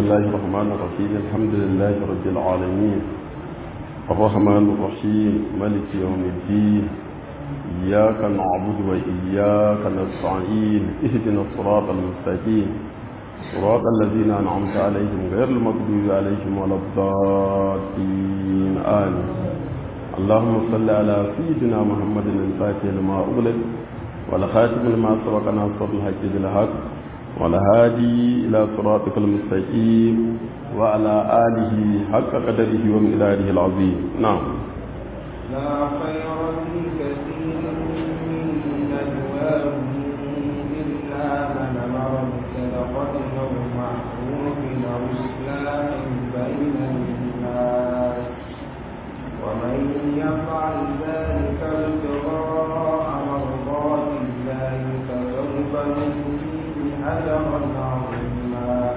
الله الرحمن الرحيم الحمد لله رب العالمين الرحمن الرحيم ملك يوم الدين إياك نعبد وإياك نستعين اهدنا الصراط المستقيم صراط الذين أنعمت عليهم غير المغضوب عليهم ولا الضالين آمين اللهم صل على سيدنا محمد الفاتح لما أغلق والخاتم لما سبق ناصر الحق بالحق والهادي إلى صراطك المستقيم وعلى آله حق قدره ومقداره العظيم نعم لا خير في كثير من نجواهم إلا من أمر بصدقة أو معروف أو إصلاح بين الناس ومن يفعل ذلك ابتغاء مرضات الله فسوف نؤتيه أجرا عظيما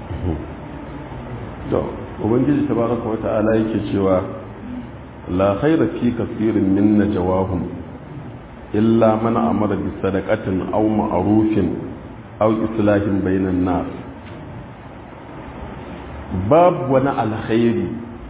to ubangiji tabaraka wa ta'ala yake cewa la khaira fi kaseerin min najawahum illa man amara bi sadaqatin aw ma'rufin aw islahin bainan nas babu wani alkhairi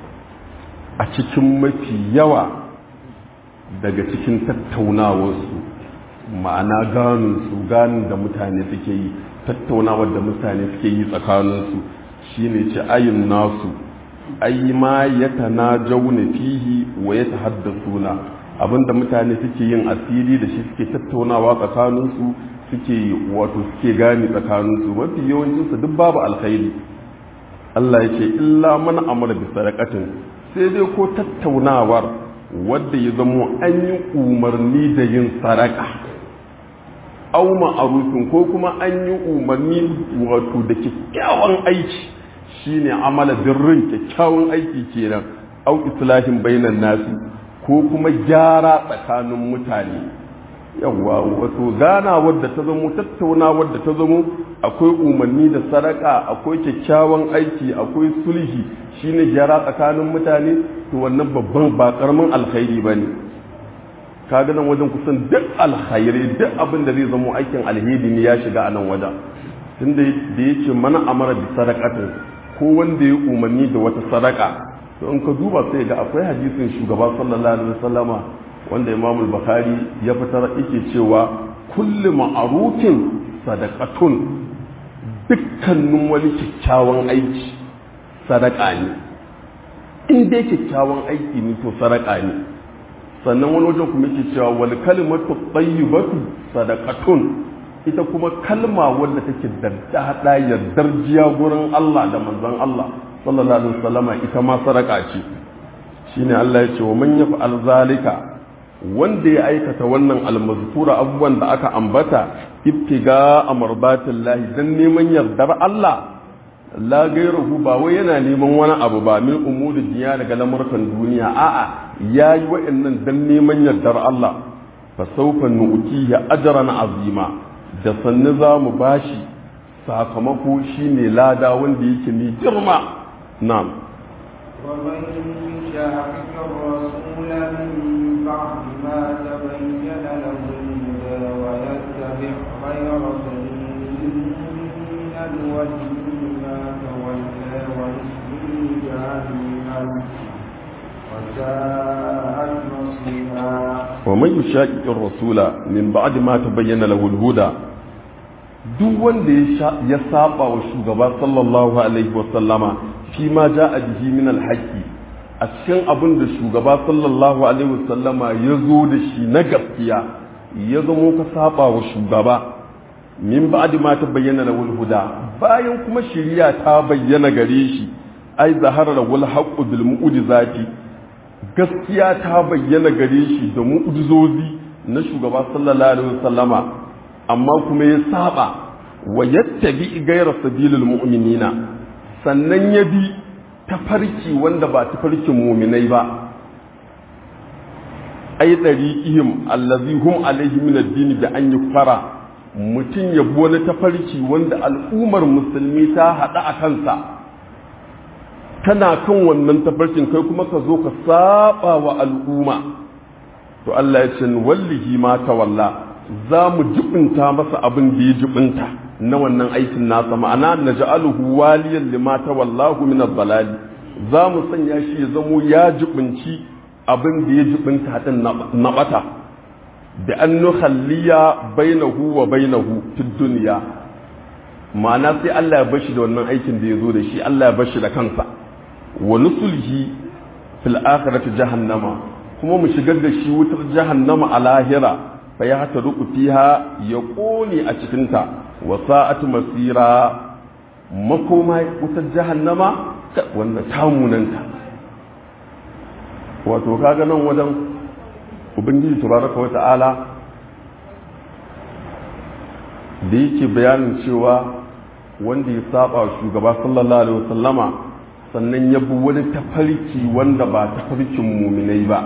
a cikin mafi yawa daga cikin tattaunawarsu ma'ana ganin su ganin da mutane suke yi tattaunawar da mutane suke yi tsakaninsu shine ce ayin nasu ayi ma ya tana jauna fihi wa ya tahaddasuna abinda mutane suke yin asiri da shi suke tattaunawa tsakaninsu suke wato suke gani tsakaninsu mafi yawancinsu duk babu alkhairi Allah ya ce illa man amara bi sadaqatin sai dai ko tattaunawar wadda ya zamo an yi umarni da yin sadaka au ma'arufin ko kuma an yi umarni wato da kyakkyawan aiki shine amala birrin kyakkyawan aiki kenan au islahin bainan nasi ko kuma gyara tsakanin mutane yawa wato gana wadda ta zamo tattauna wadda ta zamo akwai umarni da sadaka akwai kyakkyawan aiki akwai sulhi shine gyara tsakanin mutane to wannan babban ba karamin alkhairi bane kaga nan wajen kusan duk alkhairi duk abin da zai zamo aikin alheri ne ya shiga a nan wajen tunda da yake mana amara bi sadaqatin ko wanda ya umarni da wata sadaka to in ka duba sai ga akwai hadisin shugaba sallallahu alaihi wasallama wanda Imam al-Bukhari ya fitar yake cewa kullu ma'rufin sadaqatun dukkanin wani kyakkyawan aiki sadaka ne in dai kyakkyawan aiki ne to sadaka ne sannan wani wajen kuma yake cewa wal kalimatu tayyibatu sadaqatun ita kuma kalma wadda take da dada yardar jiya gurin Allah da manzon Allah sallallahu alaihi wasallama ita ma sadaka ce shine Allah ya ce wa man yaf'al zalika wanda ya aikata wannan almazkura abubuwan da aka ambata ibtiga amrbatillahi dan neman yardar Allah la gairahu ba wai yana neman wani abu ba min umuri duniya daga lamurkan duniya a'a yayi wa'annan dan neman yardar Allah fa sawfa nu'tihi ajran azima da sannu za mu bashi sakamako shine lada wanda yake mai girma na'am ومن يشاقق الرسول من بعد ما تبين له الهدى ويتبع غير سبيل المؤمنين نوله ما تولى ونصله جهنم وساءت مصيرا ومن يشاقق الرسول من بعد ما تبين له الهدى duk wanda ya saba wa shugaba sallallahu alaihi wasallama fi ma ja a bihi min alhaqi a cikin abin da shugaba sallallahu alaihi wasallama ya zo da shi na gaskiya ya zamo ka saba wa shugaba min ba'di ma ta bayyana da huda bayan kuma shiriya ta bayyana gare shi ai zahara da wal haqqu bil mu'jizati gaskiya ta bayyana gare shi da mu'jizozi na shugaba sallallahu alaihi wasallama amma kuma ya saba wa yattabi ghayra sabilil mu'minina sannan ya bi tafarki wanda ba tafarkin muminai ba ai ɗari'ihim allazi hum alaihi min addini da an yi fara mutum ya bi wani tafarki wanda al'ummar musulmi ta haɗa a kansa tana kan wannan tafarkin kai kuma ka zo ka saba wa al'umma to Allah ya ce wallahi ma ta walla za mu jibinta masa abin da ya jibinta na wannan aikin nasa ma'ana na ja'aluhu waliyan limata wallahu min balali za mu sanya shi ya zamo ya jibinci abin da ya jibinta hadin na bata da an nukhalliya bainahu wa bainahu fid dunya ma'ana sai Allah ya bashi da wannan aikin da ya zo da shi Allah ya bashi da kansa wa nusulhi fil akhirati jahannama kuma mu shigar da shi wutar jahannama a lahira fa ya hata ruku fiha ya kone a cikinta wa sa'atu masira makoma wutar jahannama wanda tamunanta wato kaga nan wajen ubangiji tabaraka wata'ala da yake bayanin cewa wanda ya saba shugaba sallallahu alaihi wasallama sannan ya bi wani tafarki wanda ba tafarkin muminai ba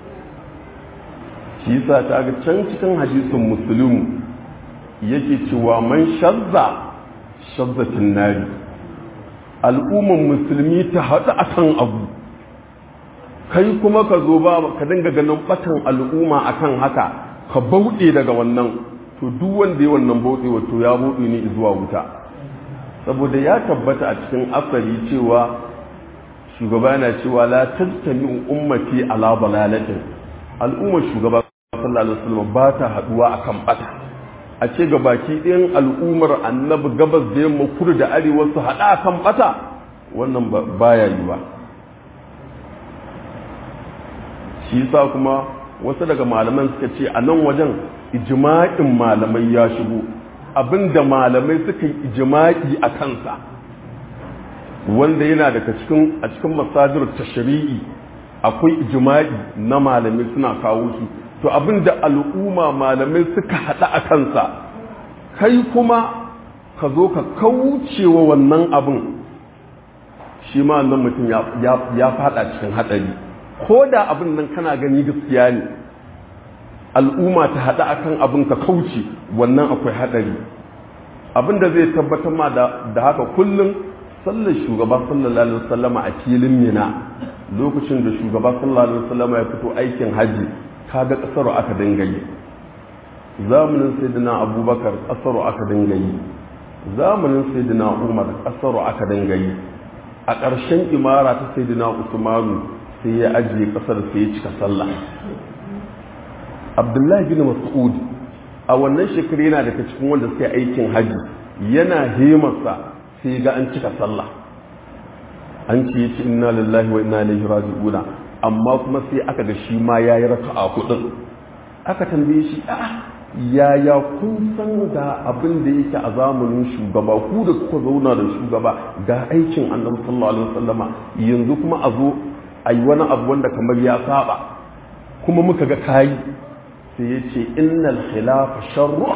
shi yasa ta ga can cikin hadisin muslim yake cewa man shazza shazzatin nari al'umman musulmi ta haɗu akan abu kai kuma ka zo ba ka dinga ganin batan al'umma akan haka ka bauɗe daga wannan to duk wanda ya wannan bauɗe wato ya bauɗe ne zuwa wuta saboda ya tabbata a cikin asali cewa shugaba yana cewa la tattami ummati ala balalatin al'ummar shugaba sallallahu alaihi wasallam ba ta haduwa akan bata a ce ga baki ɗayan al'ummar annabi gabas da yamma kudu da arewa su haɗa akan bata wannan baya yi ba shi yasa kuma wasu daga malaman suka ce a nan wajen ijma'in malamai ya shigo abinda malamai suka yi ijma'i a kansa wanda yana daga cikin a cikin masajir tashri'i akwai ijma'i na malamai suna kawo shi to abinda al'umma malamai suka hada a kansa kai kuma ka zo ka kaucewa wannan abin shi ma nan mutum ya fada cikin hadari ko da abin nan kana gani gaskiya ne al'umma ta hada akan abin ka kauce wannan akwai hadari abin da zai tabbatar ma da haka kullum sallar shugaba sallallahu alaihi wasallama a filin mina lokacin da shugaba sallallahu alaihi wasallama ya fito aikin haji kaga kasaro aka dinga yi zamanin sayyidina abubakar kasaro aka dinga yi zamanin sayyidina umar kasaro aka dinga yi a ƙarshen imara ta sayyidina usmanu sai ya ajiye kasar sai ya cika sallah abdullahi bin mas'ud a wannan shekaru yana daga cikin wanda suka aikin haji yana hemarsa sai ga an cika sallah an ce yace inna lillahi wa inna ilaihi raji'una amma kuma sai aka ga shi ma yayi raka'a hudun aka tambaye shi a yaya kun san ga abin da yake a zamanin shugaba ku da kuka zauna da shugaba ga aikin annabi sallallahu alaihi wasallama yanzu kuma a zo a yi wani abu wanda kamar ya saba kuma muka ga kayi sai ya ce innal khilafa sharru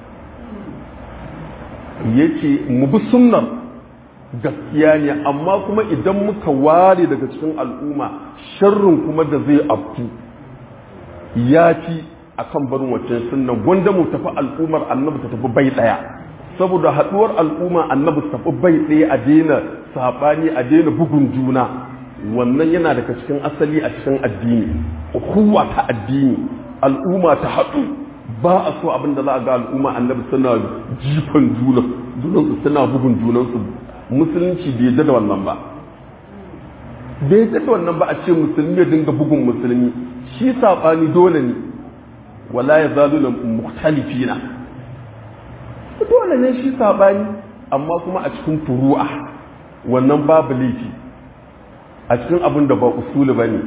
ya ce mu bi sunnan gaskiya ne amma kuma idan muka ware daga cikin al'umma sharrin kuma da zai afku ya fi a kan barin waccan sunnan gwanda mu tafi al'ummar annabi ta tafi bai ɗaya saboda haɗuwar al'umma annabi ta tafi bai ɗaya a daina saɓani a daina bugun juna wannan yana daga cikin asali a cikin addini kuwa ta addini al'umma ta haɗu ba a so abin da za a ga al'umma annabi suna jifan juna junansu suna bugun junansu musulunci bai yadda da wannan ba bai yadda da wannan ba a ce musulmi ya dinga bugun musulmi shi saɓani dole ne wala ya zalu na mukhtalifina dole ne shi saɓani amma kuma a cikin furu'a wannan babu laifi a cikin abin da ba usuli ba ne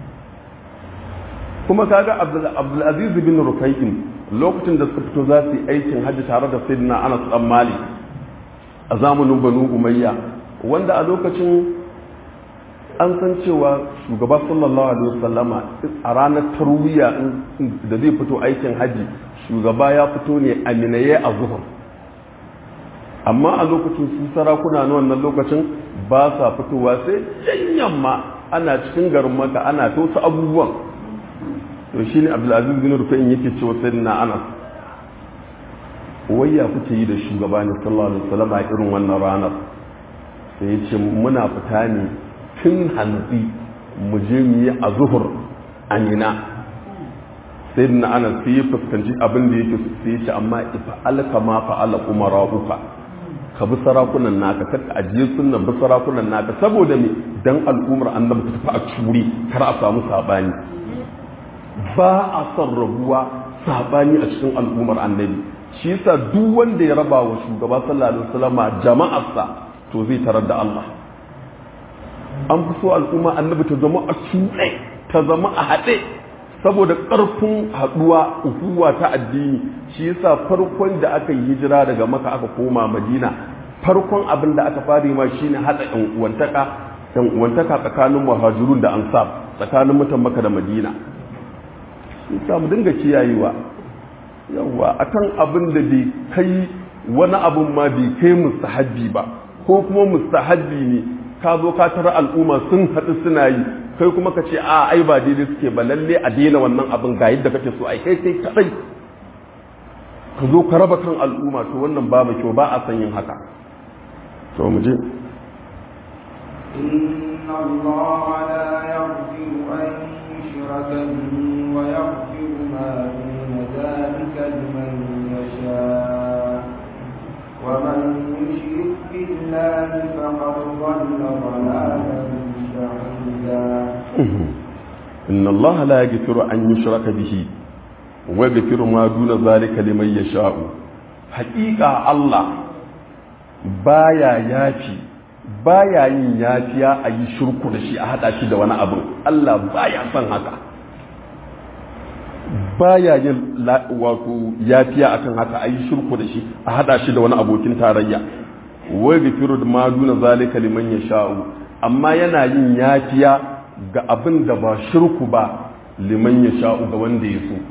kuma kaga abdulaziz bin rufai'in lokacin da suka fito za su yi aikin hajji tare da sayyidina anas dan malik a zamanin banu umayya wanda a lokacin an san cewa shugaba sallallahu alaihi wasallama a ranar tarwiya da zai fito aikin hajji shugaba ya fito ne a minaye a zuhur amma a lokacin su sarakuna na wannan lokacin ba sa fitowa sai can yamma ana cikin garin maka ana ta wasu abubuwan to shine abdulaziz bin rufa'in yake cewa sayyidina anas wayya kuke yi da shugaba ne sallallahu alaihi wasallam a irin wannan ranar sai ya ce muna fita ne tun hantsi mu je mu yi a zuhur amina sai na ana sai ya fuskanci abin da yake sai ya ce amma ifa alka ma fa'ala umara'uka ka bi sarakunan naka kar ka ajiye sunnan bi sarakunan naka saboda me dan al'umar annabi ta tafi a curi kar a samu sabani ba a son rabuwa sabani a cikin al'ummar annabi shi yasa duk wanda ya raba wa shugaba sallallahu alaihi wasallam jama'arsa to zai tarar da Allah an fi so al'umma annabi ta zama a cuɗe ta zama a haɗe saboda ƙarfin haɗuwa uhuwa ta addini shi yasa farkon da aka yi hijira daga maka aka koma madina farkon abin da aka fara ma shine haɗa ƴan uwantaka ƴan uwantaka tsakanin muhajirun da ansar tsakanin mutan maka da madina shi yasa mu dinga kiyayewa yawa akan abin da bai kai wani abun ma bai kai mustahabbi ba ko kuma mustahabbi ne ka zo ka tara al'umma sun haɗu suna yi kai kuma ka ce a ai ba daidai suke ba lalle a daina wannan abin ga yadda kake so ai kai kai kadai ka zo ka raba kan al'umma to wannan babu kyau ba a san yin haka to mu je إن الله لا يغفر أن يشرك به ويغفر ما دون ذلك لمن يشاء ومن يشرك بالله فقد ضل ضلالا بعيدا إن الله لا يغفر أن يشرك به ويغفر ما دون ذلك لمن يشاء حقيقة الله بايا يافي baya yin yafiya a yi shirku da shi a hada shi da wani abu Allah baya son haka baya yin wato yafiya akan haka a yi shirku da shi a hada shi da wani abokin tarayya wai gafiru da ma duna zalika liman ya sha'u amma yana yin yafiya ga abin da ba shirku ba liman ya sha'u ga wanda ya so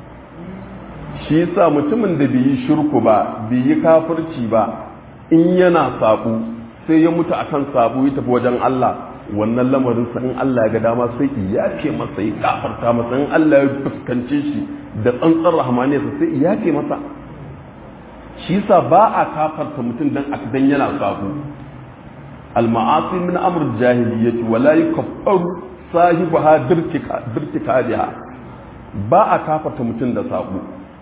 shi yasa mutumin da bai yi shirku ba bai yi kafirci ba in yana sabu sai ya mutu akan sabu ya tafi wajen Allah wannan lamarin sa in Allah ya ga dama sai ya ce masa ya kafarta masa in Allah ya fuskance shi da tsantsar rahmaniyarsa sai ya ce masa shi yasa ba a kafarta mutum dan dan yana sabu al-ma'asi min amr jahiliyyati wa la yukaffaru sahibaha dirtika dirtika ba a kafarta mutum da sabu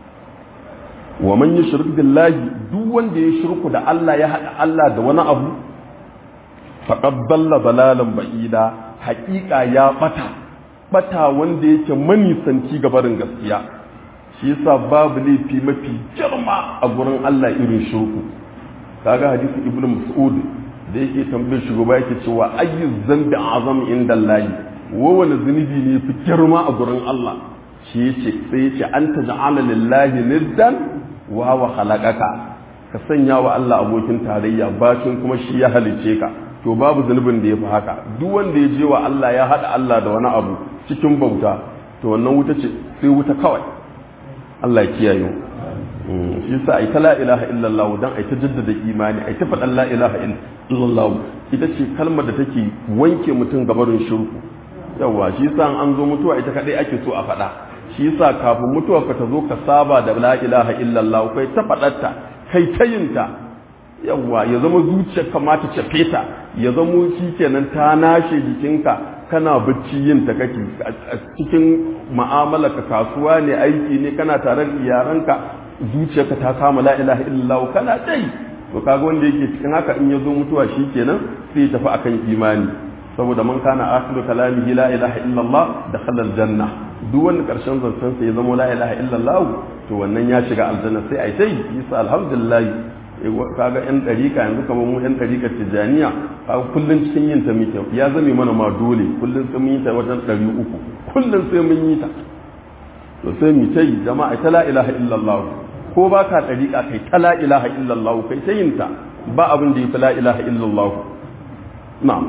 wa man yushrik billahi duk wanda ya shirku da Allah ya hada Allah da wani abu faqad dalla dalalan ba'ida haqiqa ya bata bata wanda yake manisanci ga barin gaskiya shi yasa babu laifi mafi girma a gurin Allah irin shirku kaga hadisi ibnu mas'ud da yake tambayar shugaba yake cewa ayyu zambi azam inda Allah wa wani zunubi ne fi girma a gurin Allah shi yace sai yace anta ja'ala lillahi niddan wa wa khalaqaka ka sanya wa Allah abokin tarayya bacin kuma shi ya halice ka to babu zunubin da yafi haka duk wanda ya je wa Allah ya hada Allah da wani abu cikin bauta to wannan wuta ce sai wuta kawai Allah ya kiyaye mu shi yasa ai ta la ilaha illallah dan ai ta jaddada imani ai ta faɗan la ilaha illallah ita ce kalmar da take wanke mutum gabarin shirku yawa shi yasa an zo mutuwa ita kadai ake so a faɗa shi yasa kafin mutuwa ka ta zo ka saba da la ilaha illallah kai ta faɗarta kai ta yinta yawa ya zama zuciyar kamata ta feta ya zama shi kenan ta nashe jikinka kana bacci yin ta kake a cikin mu'amala ka kasuwa ne aiki ne kana tare da iyaranka zuciyarka ta kama la ilaha illallah kana dai to kaga wanda yake cikin haka in ya zo mutuwa shi kenan sai ya tafi akan imani saboda man kana akhiru kalamihi la ilaha illallah dakhala aljanna duk wanda karshen zancen sa ya zama la ilaha illallah to wannan ya shiga aljanna sai ai sai yasa alhamdulillah kaga yan dariƙa yanzu kamar mu yan dariƙa tijaniya kaga kullun cikin yin ta muke ya zame mana ma dole kullun sai mun yi ta wajen ɗari uku kullun sai mun yi ta to sai mu ta yi jama'a ta la ilaha illallah ko ba ka dariƙa kai ta la ilaha illallah kai ta yin ta ba abin da ya fi la ilaha illallah na'am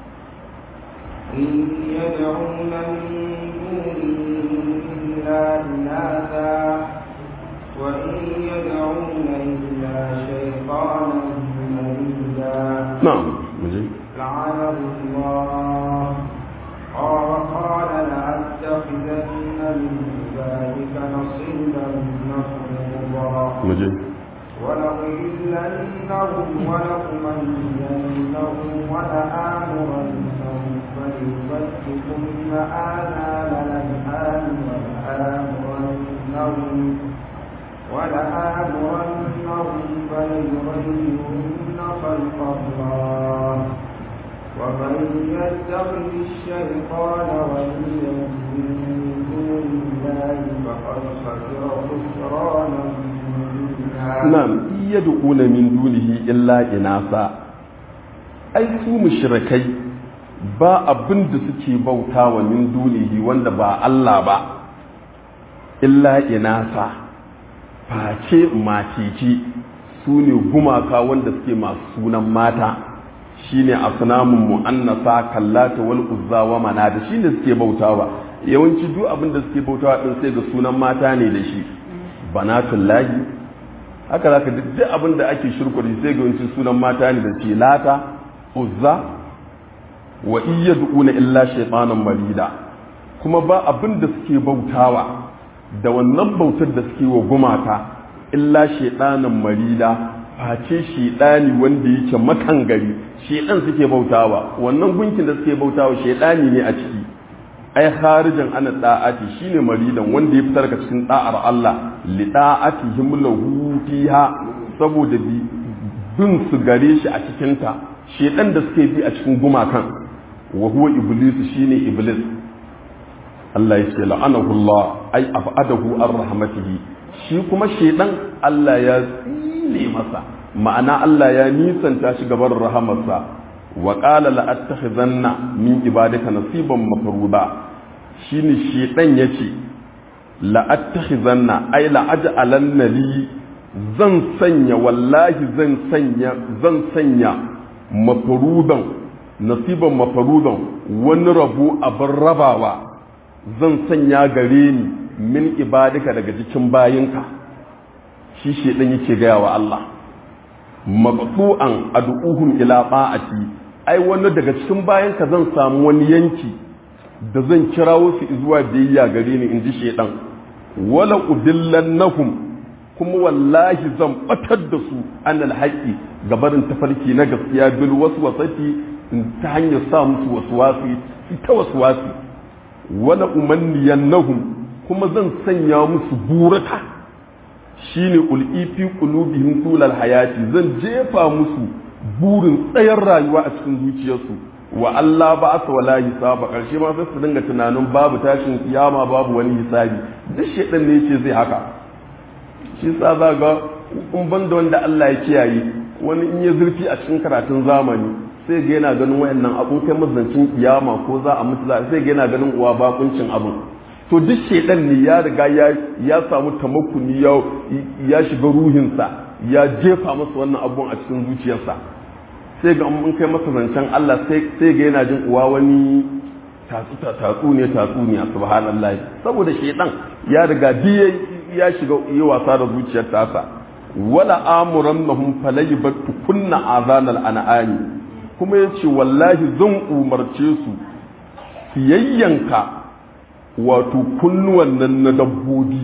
إن يدعون من دونه إلا إناثا وإن يدعون إلا شيطانا مريدا نعم مجيب لعنه الله قال قال لأتخذن من ذلك نصيبا مفروضا مجيب ولأضلنهم ولأمنينهم ولآمرنهم فليبتكن آذان الأنعام ولآمرنهم لهم ولآمرنهم فليغيرن خلق الله ومن يتخذ الشيطان وليا من دون الله فقد خسر خسرانا na'am yad'una min dunihi illa inasa ai su mushrikai ba abin da suke bautawa min dunihi wanda ba Allah ba illa inasa face macici su ne gumaka wanda suke masu sunan mata shine asnamun mu'annasa kallata wal uzza wa manada shine suke bautawa yawanci duk abin da suke bautawa din sai ga sunan mata ne da shi banatullahi haka zaka duk duk abin da ake shirku da sai ga yawanci sunan mata ne da shi lata uzza wa iyyaduna illa shaytanan marida kuma ba abin da suke bautawa da wannan bautar da suke wa gumaka illa shaytanan marida face shedani wanda yake makangari shedan suke bautawa wannan gunkin da suke bautawa shedani ne a ciki ai kharijan ana da'ati shine maridan wanda ya fitar ka cikin da'ar Allah li da'atihim lahu fiha saboda bi bin su gare shi a cikin ta shedan da suke bi a cikin gumakan wa huwa iblis shine iblis Allah ya ce la'anahu Allah ai afadahu ar rahmatihi shi kuma shedan Allah ya tsine masa ma'ana Allah ya nisanta shi gaban rahamarsa wa qala la attakhizanna min ibadika nasiban mafruda shine shedan yace la attakhizanna ai la aj'alanna li zan sanya wallahi zan sanya zan sanya mafrudan nasiban mafrudan wani rabu abin rabawa zan sanya gare ni min ibadika daga cikin bayinka shi shedan yake gaya wa Allah maqtu'an ad'uhum ila ta'ati ai wani daga cikin bayanka zan samu wani yanki da zan kirawo su zuwa biyayya gare ni inji shedan wala udillannahum kuma wallahi zan batar da su anal haqqi gabarin tafarki na gaskiya bil waswasati ta hanyar sa musu waswasi ita waswasi wala umanniyannahum kuma zan sanya musu burata shine ul'i fi qulubihim tulal hayati zan jefa musu burin tsayar rayuwa a cikin zuciyarsu wa Allah ba asa wala hisaba karshe ma sai su dinga tunanin babu tashin kiyama babu wani hisabi duk shedan ne yace zai haka shi sa za ga in banda wanda Allah ya kiyaye wani in ya zurfi a cikin karatun zamani sai ga yana ganin wayannan abun kai mazancin kiyama ko za a mutu za sai ga yana ganin uwa bakuncin abun to duk shedan ne ya riga ya ya samu tamakkuni ya ya shiga ruhinsa ya jefa masa wannan abun a cikin zuciyarsa sai ga mun kai masa zancen Allah sai ga yana jin uwa wani tatsu ne tatsu ne subhanallahi saboda shedan ya riga biye ya shiga yi wasa da zuciyar tasa wala amurannahum falaybattu kunna azanal an'ami kuma yace wallahi zan umarce su fiyayyanka wato kunnuwan nan na dabbobi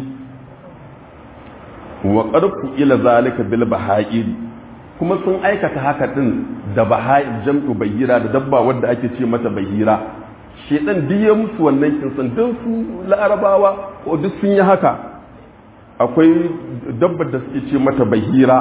wa qarfu ila zalika bil baha'ir kuma sun aikata haka din da baha'ir jam'u bahira da dabba wadda ake ce mata bahira shedan duk ya musu wannan kinsan duk su larabawa ko duk sun yi haka akwai dabbar da suke ce mata bahira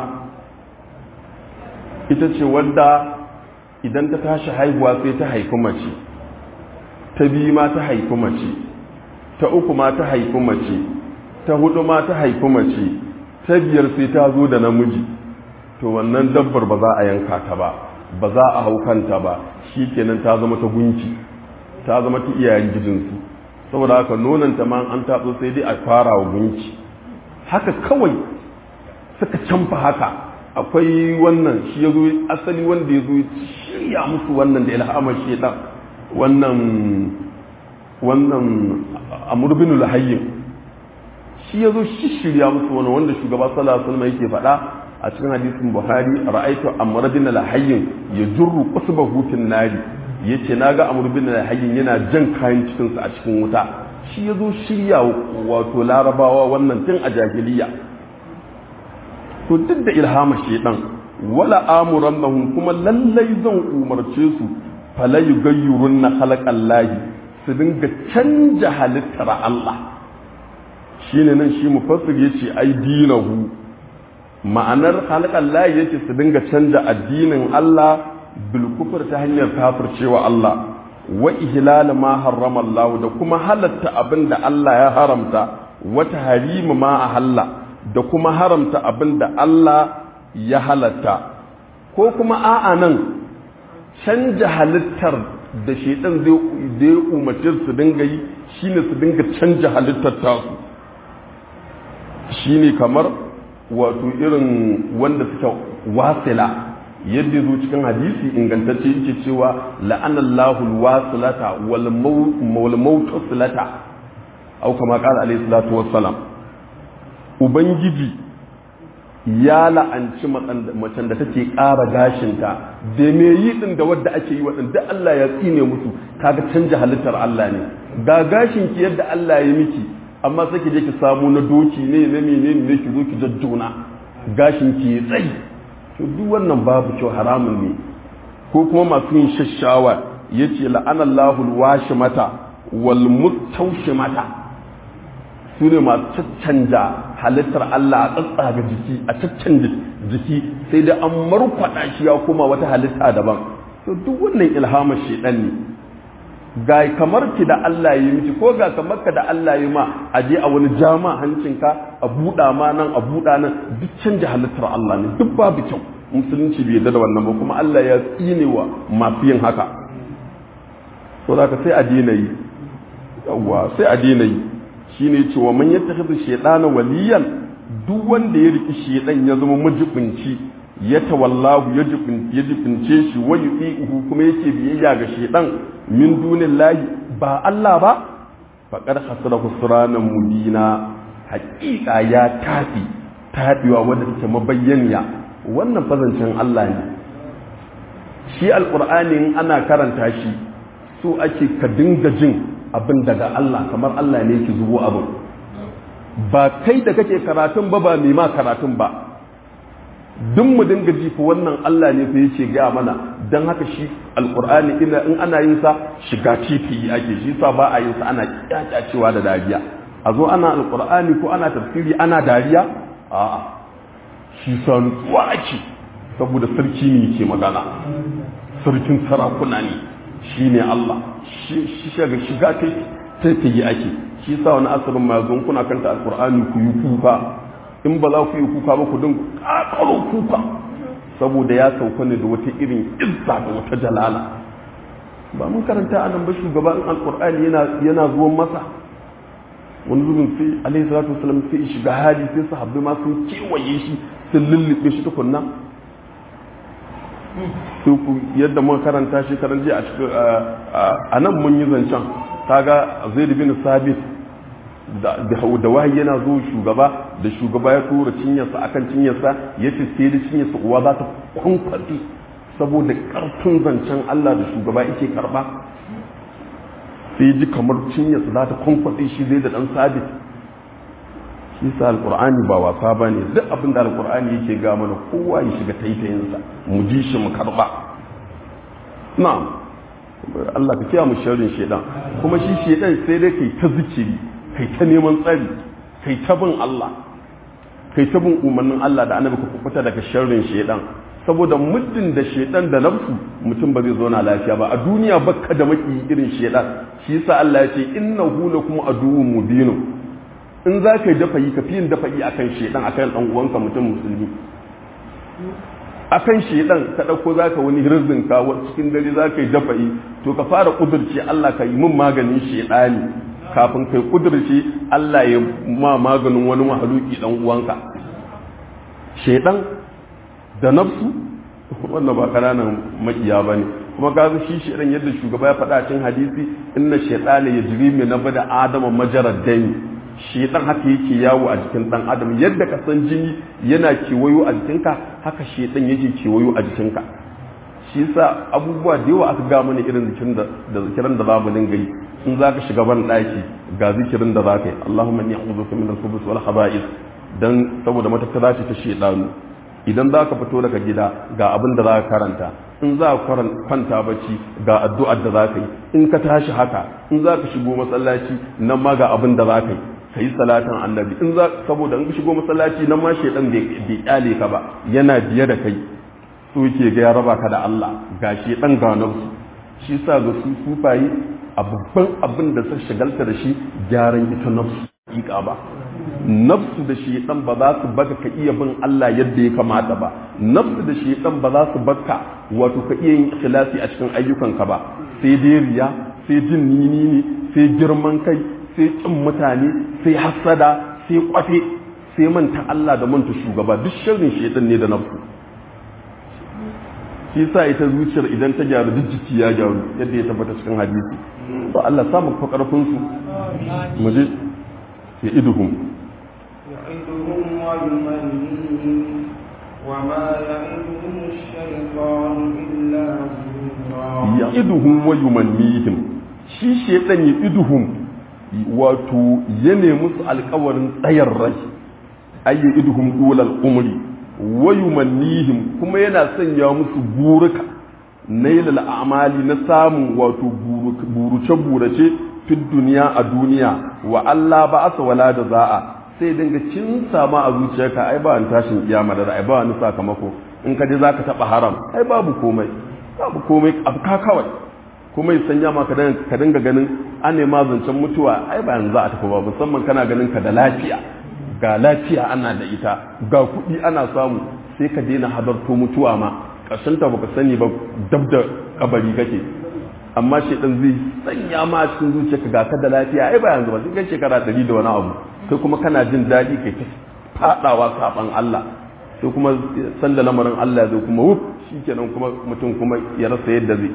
ita ce wadda idan ta tashi haihuwa sai ta haifi mace ta biyu ma ta haifi mace ta uku ma ta haifi mace ta hudu ma ta haifi mace ta biyar sai ta zo da namiji to wannan dabbar ba za a yanka ta ba ba za a hau kanta ba shi kenan ta zama ta gunki ta zama ta iyayen gijinsu saboda haka nonanta ma an tatso sai dai a fara wa gunki haka kawai suka canfa haka akwai wannan shi ya zo asali wanda ya zo shirya musu wannan da ilhamar shedan wannan wannan amurbin lahayyin shi ya zo shirya musu wannan wanda shugaba sallallahu alaihi wasallam yake faɗa a cikin hadisin buhari ra'aitu amr bin al-hayyin yajurru qasbahu fin nari yace naga amr bin al-hayyin yana jan kayan cikin sa a cikin wuta shi yazo shirya wato larabawa wannan tun a jahiliya to duk da ilhama shedan wala amurannahum kuma lallai zan umarce su fala yugayyirunna khalaqallahi su dinga canja halittar Allah shine nan shi mufassir yace ai dinahu ma'anar halqan lahi yake su dinga canja addinin Allah bil kufr ta hanyar kafircewa Allah wa ihlal ma harrama Allah da kuma halatta abinda Allah ya haramta wa tahrim ma ahalla da kuma haramta abinda Allah ya halatta ko kuma a'a nan canja halittar da shedan zai zai umarci su dinga yi shine su dinga canja halittar tasu shine kamar wato irin wanda suka wasila yadda zo cikin hadisi ingantacce yake cewa la'anallahu alwasilata wal mawtusilata au kama qala alayhi salatu wassalam ubangiji ya la'anci macen da take ƙara gashinta da me yi din da wadda ake yi waɗanda Allah ya tsine musu kaga canja halittar Allah ne ga gashin ki yadda Allah ya miki amma sai ki je ki samu na doki ne na menene ne ki zo ki jajjona gashin ki ya tsayi to duk wannan babu kyau haramun ne ko kuma masu yin shashawa yace la'anallahu alwashimata wal mustawshimata su ne masu caccanja halittar Allah a tsatsaga jiki a caccanja jiki sai da an markwada shi ya koma wata halitta daban to duk wannan ilhamar shedan ne ga kamar ki da Allah yi miki ko ga kamar ka da Allah yi ma a je a wani jama hancinka a buɗa ma nan a buɗa nan duk canja halittar Allah ne duk babu kyau musulunci bai yarda da wannan ba kuma Allah ya tsine wa masu yin haka so da sai a daina yi yawwa sai a daina yi shine cewa man yattakhidhu shaytana waliyan duk wanda ya riki shaydan ya zama majibinci ya tawallahu ya jibince shi wa yu'ihu kuma yake biyayya ga shaydan min dunillahi ba Allah ba faqad khasara khusranan mubina haqiqa ya tafi tafiwa wanda take mabayyaniya wannan fazancin Allah ne shi alqur'ani in ana karanta shi so ake ka dinga jin abin daga Allah kamar Allah ne yake zubo abin ba kai da kake karatun ba ba mai ma karatun ba duk mu dinga ji fa wannan Allah ne fa yake ga mana dan haka shi alqur'ani ina in ana yin sa shiga titi ake shi sa ba a yin sa ana kyakyacewa da dariya a zo ana alqur'ani ko ana tafsiri ana dariya a'a shi sa nutsuwa ake saboda sarki ne yake magana sarkin sarakuna ne shi ne Allah shi shiga shiga ta yi ake shi sa wani asirin ma yanzu kuna kanta alkur'ani ku yi kuka in ba za ku yi kuka ba ku din kakaro kuka saboda ya sauka ne da wata irin izza da wata jalala ba mun karanta a nan ba shugaban alkur'ani yana yana zuwan masa wani zubin sai alaihi salatu wasallam sai shiga hali sai sahabbai ma sun kewaye shi sun lullube shi tukunna su ku yadda muka karanta shi karan jiya a cikin a nan mun yi zancen kaga zaid bin sabit da da wahayi yana zo shugaba da shugaba ya tura cinyarsa akan cinyarsa yace sai da cinyarsa uwa za ta kwankwaɗe saboda karfin zancen Allah da shugaba yake karba sai ji kamar cinyarsa za ta kwankwaɗe shi zai da dan sabit shi sa alqur'ani ba wasa bane duk abin da alqur'ani yake ga mana kowa ya shiga taitayinsa mu ji shi mu karba na'am Allah ka kiyaye mu sharrin shedan kuma shi shedan sai dai kai ta zikiri kai ta neman tsari kai ta bin Allah kai ta bin umarnin Allah da annabi ka kubuta daga sharrin shedan saboda muddin da shedan da nafsu mutum ba zai zo na lafiya ba a duniya bakka da maki irin shedan shi yasa Allah ya ce innahu lakum aduwwun mubinun in za ka yi dafa yi ka fi yin dafa yi akan shedan akan dan uwanka mutum musulmi akan shedan ka dauko za ka wani hirzin ka cikin dare za ka yi dafa yi to ka fara kudurci Allah ka yi min maganin shedani kafin kai kudurci Allah ya ma maganin wani mahaluki dan uwanka shedan da nafsu wannan ba kananan makiya bane kuma ga shi shedan yadda shugaba ya faɗa cikin hadisi inna shaytana yajri min nabada adama majarad dami shedan haka yake yawo a jikin dan adam yadda ka san jini yana kewayo a jikinka haka shedan yake kewayo a jikinka shi yasa abubuwa da yawa aka ga mana irin zikirin da da zikirin da zamu dinga yi in zaka shiga ban daki ga zikirin da zaka yi Allahumma inni a'udhu min al-khubuthi wal khaba'ith dan saboda matakala ce ta shedanu idan za ka fito daga gida ga abin da za ka karanta in za ka kwanta bacci ga addu'ar da za ka yi in ka tashi haka in za ka shigo masallaci nan ma ga abin da za ka yi ka yi salatin annabi in za saboda in shigo masallaci nan ma shedan bai kyale ka ba yana biye da kai so yake ga ya raba ka da Allah ga shedan ga nafsu shi sa ga su sufayi a babban abin da suka shagalta da shi gyaran ita nafsu hakika ba nafsu da shedan ba za su baka ka iya bin Allah yadda ya kamata ba nafsu da shedan ba za su baka wato ka iya yin ikhlasi a cikin ayyukanka ba sai dai riya sai jin nini ne sai girman kai sai kin mutane sai hasada sai kwafe sai manta Allah da manta shugaba duk sharrin shedan ne da nafsu shi sa ita zuciyar idan ta gyaru duk jiki ya gyaru yadda ya tabbata cikin hadisi to Allah samu fa karfin su mu je ya iduhum يعدهم ويمنيهم وما يعدهم الشيطان إلا غرورا ya iduhum wa yumannihim shi shedan ya iduhum wato ya nemi su alkawarin tsayar rai ay ya iduhum dulal umri wa yumannihim kuma yana sanya musu buruka nailal a'mali na samun wato buruce burace fi duniya a duniya wa Allah ba asa wala da za'a sai dinga cin sama a zuciyarka ai ba an tashin kiyama da ai ba wani sakamako in ka je zaka taba haram ai babu komai babu komai abu ka kawai kuma ya sanya ma ka dinga ganin an nema zancen mutuwa ai ba yanzu za a tafi ba musamman kana ganin ka da lafiya ga lafiya ana da ita ga kuɗi ana samu sai ka daina hadarto mutuwa ma ƙarshen ta baka sani ba dab da kabari kake amma shedan zai sanya ma cikin zuciyarka ga ka da lafiya ai ba yanzu ba sai kai shekara ɗari da wani abu kai kuma kana jin daɗi kai ta faɗawa saɓan Allah sai kuma sanda lamarin Allah zai kuma wuf shikenan kuma mutum kuma ya rasa yadda zai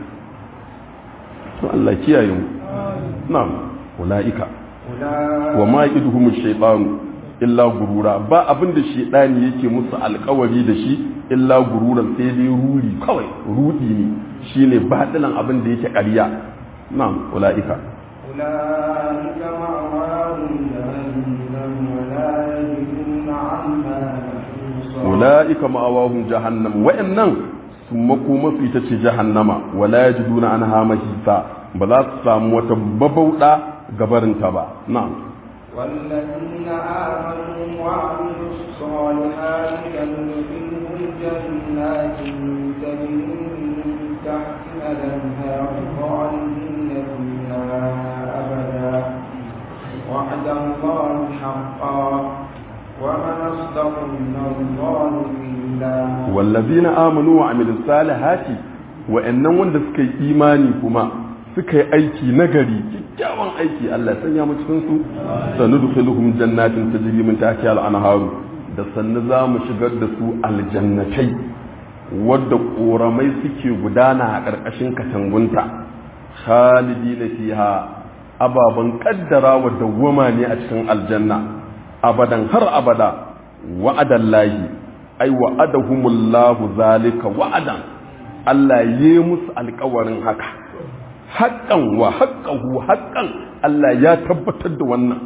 to Allah kiyaye mu na'am ulaika wa ma yaduhum shaytanu illa gurura ba abin da shaytani yake musu alkawari da shi illa gururan sai dai ruri kawai rudi ne shine batilan abin da yake ƙarya na'am ulaika أولئك مأواهم جهنم ولا يجدون عنها محيصا ulaika ma'awahum jahannam wa'annan sun makoma su ita ce jahannama wala yajiduna anha mahisa ba za su samu wata babauda gabarinta ba na'am والذين آمنوا وعملوا الصالحات سندخلهم جنات تجري من تحتها الأنهار خالدين فيها أبدا وعد الله حقا ومن أصدق من الله قيلا wallazina amanu wa amilus salihati wa'annan wanda suka yi imani kuma suka yi aiki nagari kyakkyawan aiki Allah ya sanya mu cikin su sanudkhiluhum jannatin tajri min tahtiha al-anharu da sannu za mu shigar da su aljannatai wadda koramai suke gudana a ƙarƙashin katangunta khalidina fiha ababan kaddara wa dawwama ne a cikin aljanna abadan har abada wa'adallahi ai wa'adahumullahu zalika wa'adan Allah ya musu alƙawarin haka haƙƙan wa haƙƙahu haƙƙan Allah ya tabbatar da wannan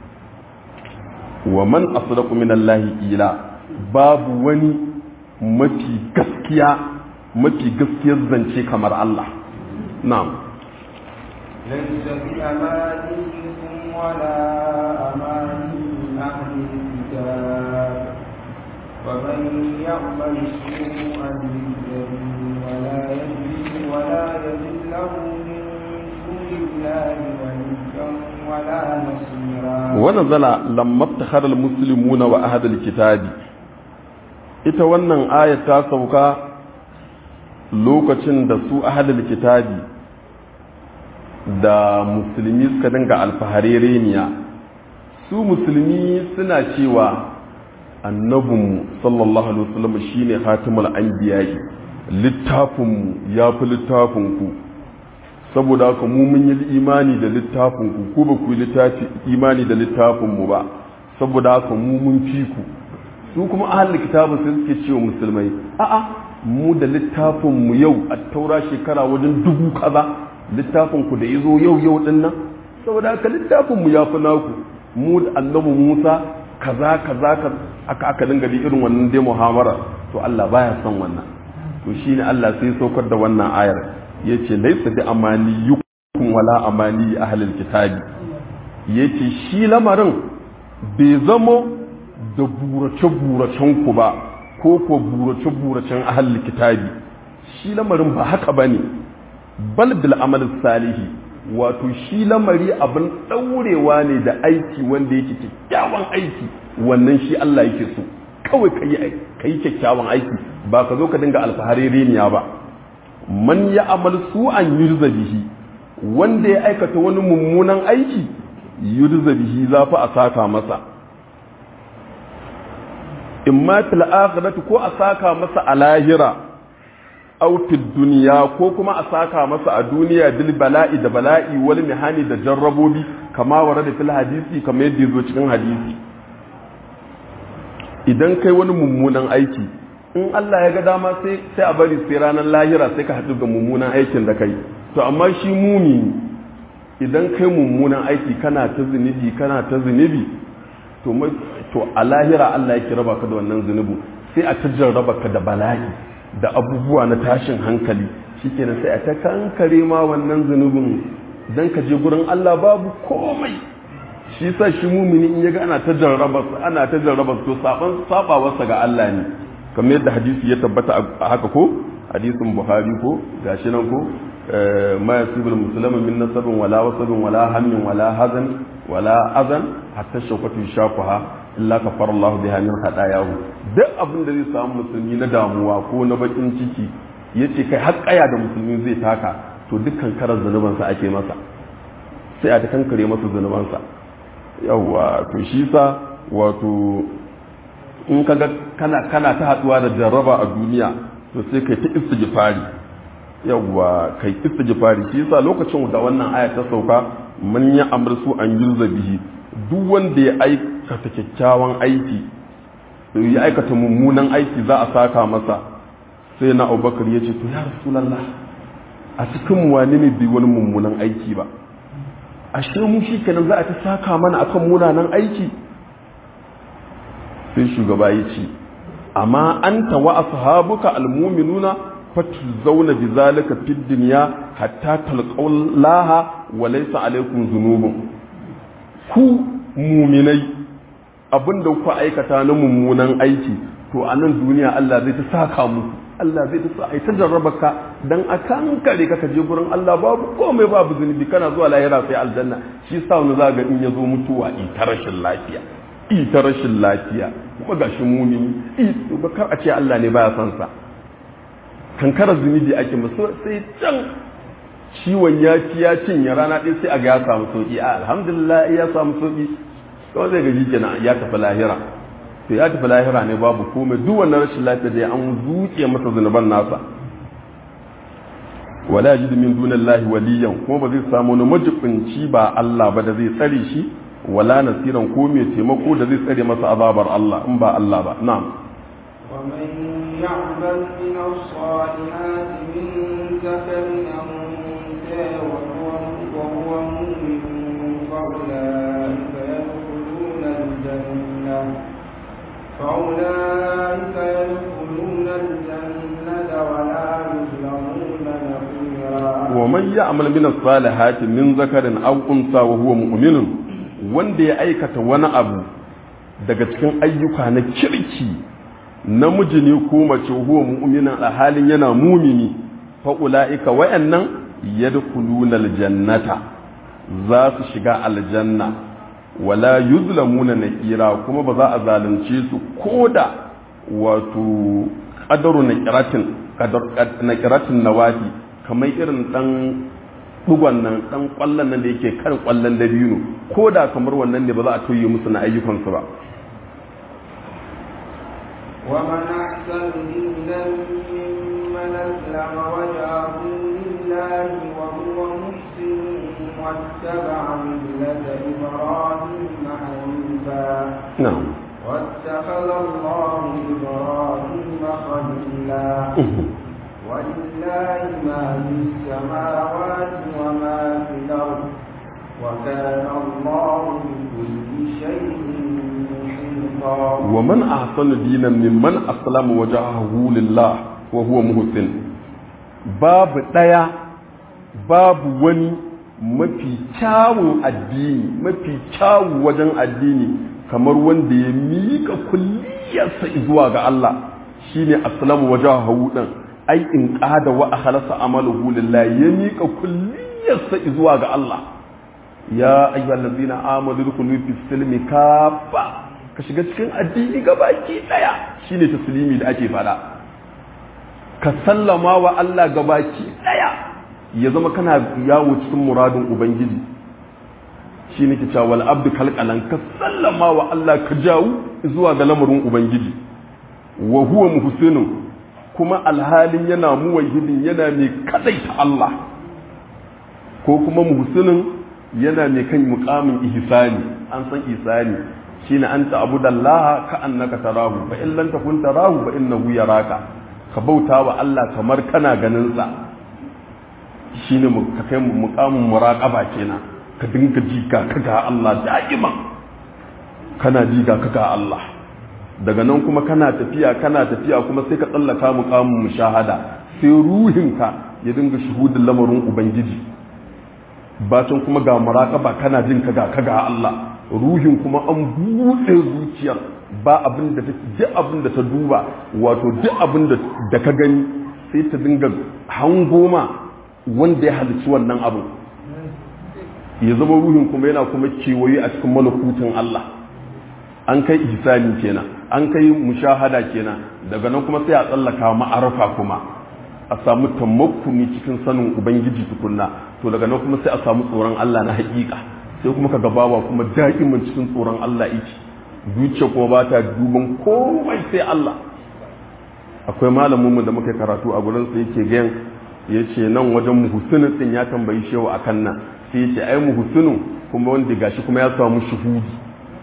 wa man asdaqu minallahi ila babu wani mafi gaskiya mafi gaskiyar zance kamar Allah na'am ليس بأمانيكم ولا أماني أهل الكتاب ومن يعمل سوءا يجزه ولا يجد ولا يجد له من دون الله وليا ولا نصيرا ونزل لما ابتخر المسلمون وأهل الكتاب ita wannan ayat ta sauka lokacin da su ahalul kitabi da musulmi suka dinga alfaharereniya su musulmi suna cewa annabinmu sallallahu alaihi wasallam shine khatimul anbiya'i littafinmu ya fi littafinku saboda haka mu mun yi imani da littafinku ku ba ku yi littafi imani da littafinmu ba saboda haka mu mun fi ku su kuma ahlul kitabu sai suke cewa musulmai a'a mu da littafinmu yau a taura shekara wajen dubu kaza littafinku da yazo yau yau din nan saboda haka littafinmu ya fi naku mu da annabi Musa kaza kaza ka aka aka dinga bi irin wannan dai muhammara to Allah baya son wannan to shine Allah sai saukar da wannan ayar yace laysa bi amaniyukum wala amani ahlil kitabi yace shi lamarin bai zamo da burace-buracen ku ba ko ko burace-buracen ahal kitabi shi lamarin ba haka ba ne bal bil amal salihi wato shi lamari abin ɗaurewa ne da aiki wanda yake kyakkyawan aiki wannan shi Allah yake so kawai ka yi kyakkyawan aiki ba ka zo ka dinga alfahari reniya ba man ya amal su an yurza bihi wanda ya aikata wani mummunan aiki yurza bihi za fa a saka masa in ma fil akhirati ko a saka masa a lahira aw fid dunya ko kuma a saka masa a duniya bil bala'i da bala'i wal mihani da jarrabobi kama warada fil hadisi kamar yadda yazo cikin hadisi idan kai wani mummunan aiki in Allah ya ga dama sai sai a bari sai ranar lahira sai ka haɗu da mummunan aikin da kai to amma shi mumi idan kai mummunan aiki kana ta zunubi kana ta zunubi to to a lahira Allah yake raba ka da wannan zunubu sai a tajjar raba ka da bala'i da abubuwa na tashin hankali shikenan sai a ta kankare ma wannan zunubin dan ka je gurin Allah babu komai shi sa shi mumini in yaga ana ta jarraba ana ta jarraba to saban sabawarsa ga Allah ne kamar yadda hadisi ya tabbata a haka ko hadisin Buhari ko gashi nan ko ma yasibul muslima min nasabin wala wasabin wala hammin wala hazan wala azan hatta shawkatu shafaha illa kafara Allah biha min hadayahu duk abin da zai samu musulmi na damuwa ko na bakin ciki yace kai har kaya da musulmi zai taka to dukkan karar zanubansa ake masa sai a ta kankare masa zanubansa yawwa to shi sa wato in kaga kana kana ta haduwa da jarraba a duniya to sai kai ta istighfari yawwa kai istighfari shi sa lokacin da wannan aya ta sauka man ya amru an yulza bihi duk wanda ya aikata kyakkyawan aiki ya aikata mummunan aiki za a saka masa sai na abubakar ya ce to ya rasulallah a cikin wani ne bai wani mummunan aiki ba ashe mu shi kenan za a ta saka mana akan munanan aiki sai shugaba ya ce amma anta wa ashabuka almu'minuna fatuzawna bizalika fid dunya hatta talqallaha wa laysa alaykum dhunubun ku muminai abinda ku aikata na mummunan aiki to a nan duniya Allah zai ta saka muku Allah zai ta sa ai ta jarraba ka dan a kankare ka je gurin Allah babu komai babu zunubi kana zuwa lahira sai aljanna shi sa wani za ga in ya zo mutuwa in ta rashin lafiya in ta rashin lafiya kuma gashi mumini in ba kar a ce Allah ne baya son sa kankara zunubi ake musu sai can ciwon ya ci ya cinye rana ɗaya sai a ga ya samu sauki a alhamdulillah ya samu sauki kawai zai gaji kenan ya tafi lahira to ya tafi lahira ne babu komai duk wannan rashin lafiya da an zuke masa zunuban nasa wala yajidu min dunillahi waliyan kuma ba zai samu wani majibinci ba Allah ba da zai tsare shi wala nasiran ko mai taimako da zai tsare masa azabar Allah in ba Allah ba na'am ومن يعمل من الصالحات من ذكر أو أنثى وهو وهو مؤمن فأولئك يدخلون الجنة فأولئك يدخلون الجنة ولا يظلمون نقيرا ومن يعمل من الصالحات من ذكر أو أنثى وهو مؤمن wanda ya aikata wani abu daga cikin ayyuka na kirki namiji ne ko mace huwa mu'minan a halin yana mumini fa ulaika wayannan yadkhuluna aljannata za su shiga aljanna wala yuzlamuna nakira kuma ba za a zalunce su koda wato qadaru nakiratin qadar nakiratin nawati kamar irin dan dugon nan dan kwallon nan da yake kan kwallon dabino koda kamar wannan ne ba za a toye musu na ayyukansu ba ومن أحسن دينا ممن أسلم وجهه لله وهو محسن واتبع ملة إبراهيم حنيفا na'am واتخذ الله إبراهيم خليلا ولله ما في السماوات وما في الأرض وكان الله بكل شيء محيطا ومن أحسن دينا ممن أسلم وجهه لله وهو محسن باب ديا باب وني mafi kyawun addini mafi kyawun wajen addini kamar wanda ya miƙa kulliyarsa zuwa ga Allah shine aslamu wajahu din ai in qada wa akhlasa amaluhu lillahi ya miƙa kulliyarsa zuwa ga Allah ya ayyuhallazina amanu dukulu fi silmi kafa ka shiga cikin addini gabaki daya shine taslimi da ake fada ka sallama wa Allah gabaki daya ya zama kana yawo cikin muradin ubangiji shi ne ke cewa wal abdu kalkalan ka sallama wa Allah ka jawo zuwa ga lamarin ubangiji wa huwa muhsinun kuma alhalin yana muwahhidin yana mai kadaita Allah ko kuma muhsinin yana mai kan muqamin ihsani an san ihsani shine anta abudallaha ka annaka tarahu fa in lam takun tarahu fa innahu yaraka ka bauta wa Allah kamar kana ganin sa shine ka kai muqamin muraqaba kenan ka dinga ji ga kaga Allah da'iman kana ji ga kaga Allah daga nan kuma kana tafiya kana tafiya kuma sai ka tsallaka muqamin mushahada sai ruhinka ya dinga shuhudin lamarin ubangiji bacin kuma ga muraqaba kana jin kaga kaga Allah ruhin kuma an buɗe zuciyar ba abin da ta duk abin da ta duba wato duk abin da ka gani sai ta dinga hangoma wanda ya halicci wannan abu ya zama ruhin kuma yana kuma kewaye a cikin malakutin Allah an kai ihsani kenan an kai mushahada kenan daga nan kuma sai a tsallaka ma'arafa kuma a samu tamakkuni cikin sanin ubangiji tukunna to daga nan kuma sai a samu tsoron Allah na haƙiƙa sai kuma ka gabawa kuma da'imin cikin tsoron Allah yake zuciya kuma ba ta duban komai sai Allah akwai malamin mu da muka karatu a gurin sa yake gayan yace nan wajen muhsinin din ya tambayi shehu akan nan sai ce ai muhsinu kuma wanda gashi kuma ya samu shuhudi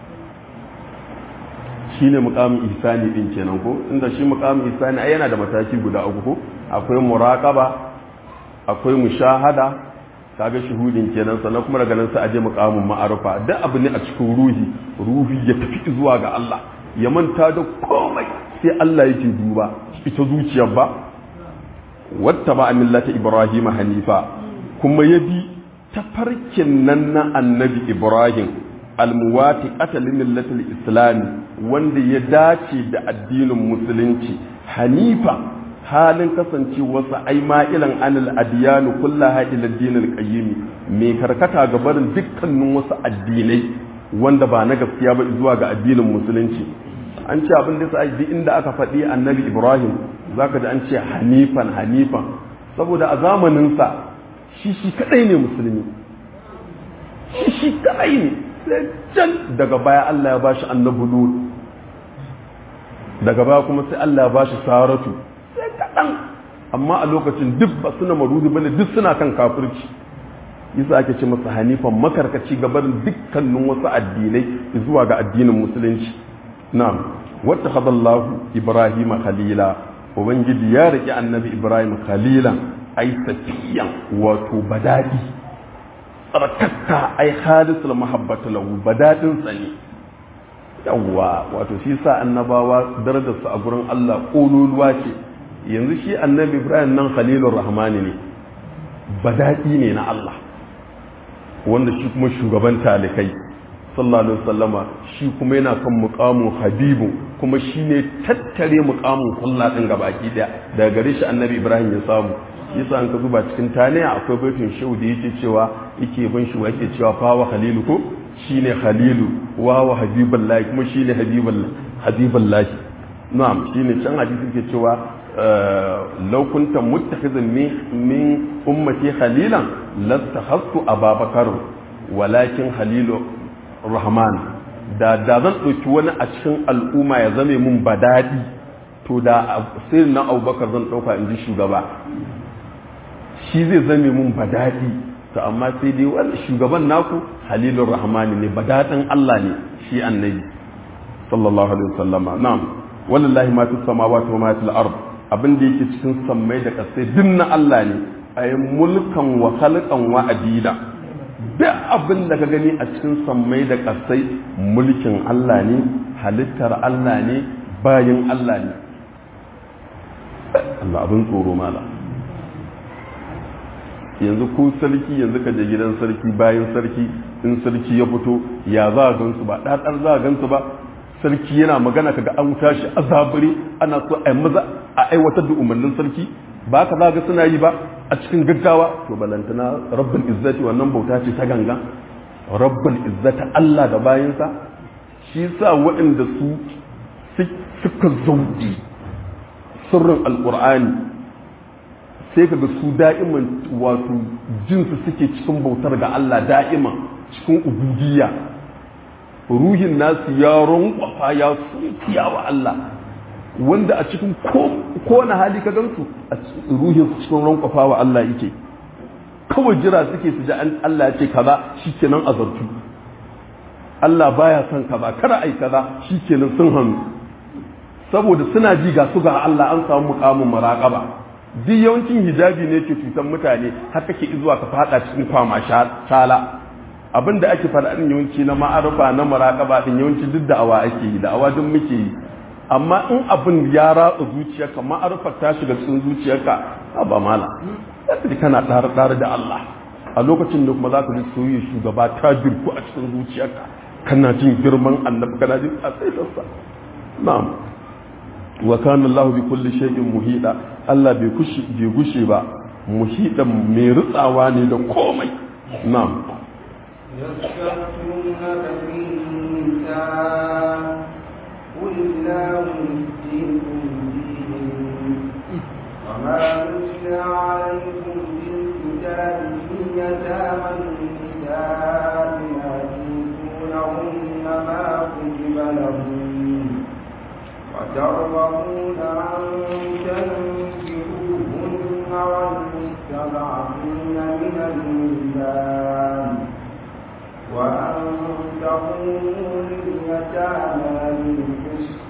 shine muqamin ihsani din kenan ko inda shi muqamin ihsani ai yana da mataki guda uku ko akwai muraqaba akwai mushahada kaga shuhudin kenan sannan kuma daga nan sai aje muqamin ma'arufa duk abu ne a cikin ruhi ruhi ya tafi zuwa ga Allah ya manta da komai sai Allah yake duba ita zuciyar ba watta ba millata ibrahim hanifa kuma ya bi tafarkin nan na annabi ibrahim almuwati qatalin millatul islami wanda ya dace da addinin musulunci hanifa halin kasancewarsa ai ma'ilan anil adiyanu kullaha ila dinil qayyim mai karkata ga barin dukkanin wasu addinai wanda ba na gaskiya ba zuwa ga addinin musulunci an ce abin da sai duk inda aka faɗi annabi ibrahim zaka ji an ce hanifan hanifan saboda a zamanin sa shi shi kadai ne musulmi shi shi kadai ne sai can daga baya Allah ya bashi annabi lut daga baya kuma sai Allah ya bashi saratu sai kaɗan amma a lokacin duk ba suna marudi bane duk suna kan kafirci yasa ake ce masa hanifan makarkaci gabarin dukkanin wasu addinai zuwa ga addinin musulunci na'am wata hadallahu ibrahim khalila ubangiji ya riki annabi ibrahim khalilan ai safiyan wato badadi tsarkakka ai khalisul mahabbatu lahu badadin sani yawwa wato shi sa annabawa darajarsu a gurin Allah kololuwa ce yanzu shi annabi ibrahim nan khalilur rahmani ne badaɗi ne na Allah wanda shi kuma shugaban talikai sallallahu alaihi wasallama shi kuma yana kan muqamu habibu kuma shi ne tattare muqamun sallah din gabaki daya daga gare shi annabi ibrahim ya samu yasa an ka zuba cikin taniya akwai baitin shehu da yake cewa yake bin shi yake cewa fa wa khalilu ko shine khalilu wa wa habibullahi kuma shine habibullahi habibullahi na'am shine can hadisi ke cewa لو كنت متخذا من أمتي خليلا لاتخذت أبا بكر ولكن خليل الرحمن da da zan ɗauki wani a cikin al'umma ya zame mun badadi to da sai na abubakar zan ɗauka in ji shugaba shi zai zame mun badadi to amma sai dai wani shugaban naku halilun rahmani ne badadin Allah ne shi annabi sallallahu alaihi wasallama na'am wallahi ma fis samawati wa ma fil ard abin da yake cikin sammai da kasai duk na Allah ne ay mulkan wa khalqan wa adida duk abin da ka gani a cikin sammai da kasai mulkin Allah ne halittar Allah ne bayin Allah ne Allah abin tsoro mala yanzu ko sarki yanzu ka je gidan sarki bayan sarki in sarki ya fito ya za a gansu ba ɗaɗar za a gansu ba sarki yana magana kaga an tashi a zabure ana so a maza a aiwatar da umarnin sarki ba ka za ga suna yi ba a cikin gaggawa to balantana rabbul izzati wannan bauta ce ta ganga rabbul izzati Allah da bayansa shi sa waɗanda su suka zauɗi sirrin alƙur'ani sai ka ga su da'iman wato jinsu suke cikin bautar ga Allah da'iman cikin ubudiyya ruhin nasu ya ronkwafa ya sunkiya wa Allah wanda a cikin kowane hali ka gansu a ruhin su cikin ronkwafa wa Allah yake kawai jira suke su ji Allah ya ce kaza shikenan azartu Allah baya son kaza kada ai kaza shikenan sun hannu saboda suna ji ga su ga Allah an samu mukamin muraqaba duk yawancin hijabi ne ke cutar mutane har kake zuwa ka fada cikin kwama shala abinda ake fada din yawanci na ma'arufa na muraqaba din yawanci duk da awa ake yi da awa duk muke yi amma in abin ya ratsa zuciyarka ma'arufa ta shiga cikin zuciyarka ba mala sai kana tsare tsare da Allah a lokacin da kuma za ka ji soyayya shugaba ta girku a cikin zuciyarka kana jin girman annabi kana jin asaitarsa na'am wa kana Allah bi kulli shay'in muhida Allah bai kushi bai gushe ba muhidan mai rutsawa ne da komai na'am يستفتونك في النساء قل الله يفتيكم فيهن وما يتلى عليكم في الكتاب في يتامى النساء ما تؤتونهن ما كتب لهن وترغبون أن تنكروهن والمستضعفين من الولدان وأن تقوموا لليتامى بالقسط